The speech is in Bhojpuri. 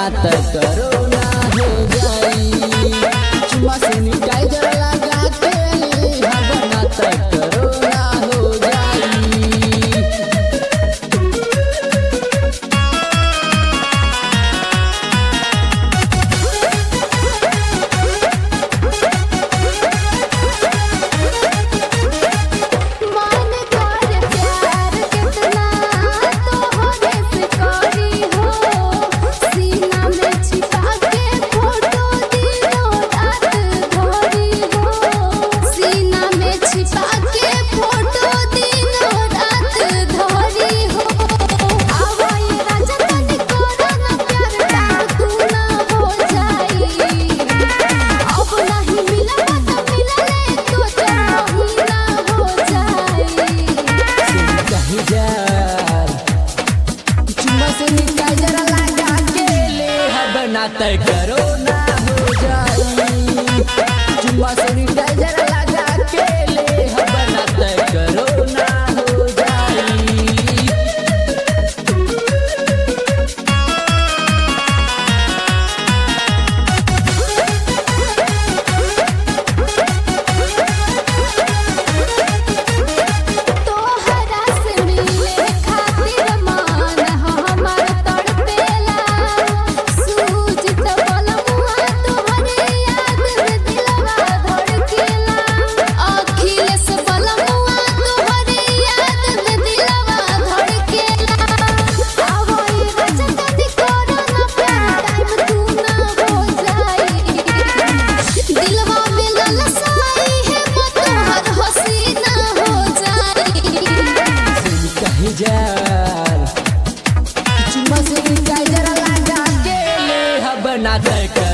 त करोना हो जाई चुम्मा सैनिटाइजर लगा के हम ना त करोना हो जाई मान कर प्यार कितना तोहरे से करी हो सीना में छिपा के फोटो दिनों रात धरी हो सीना में छिपा के फोटो दिनों रात धरी हो आवाई राजा तनी करो ना प्यार डाल तू ना हो जाई अब नहीं मिला तो मिलले तो चार महीना हो जाई कहीं जार चुम्मा सैनिटाइजर लगा के ले हम ना त करोना हो जाई चुम्मा सैनिटाइजर लगा के ले हम ना त करोना हो जाई तोहरा से मिले खातिर मान हमर तड़पेला सूझ त बलमुआ तोहरे याद में दिलवा धड़केला अखिलेश बलमुआ तोहरे याद में दिलवा धड़केला आवई राजा तनी करो ना प्यार टाइम तू ना हो जाई दिलवा में ललसाई है मत हर हसीना हो जाई कहीं जार चुम्मा सैनिटाइजर लगा के ले हम ना त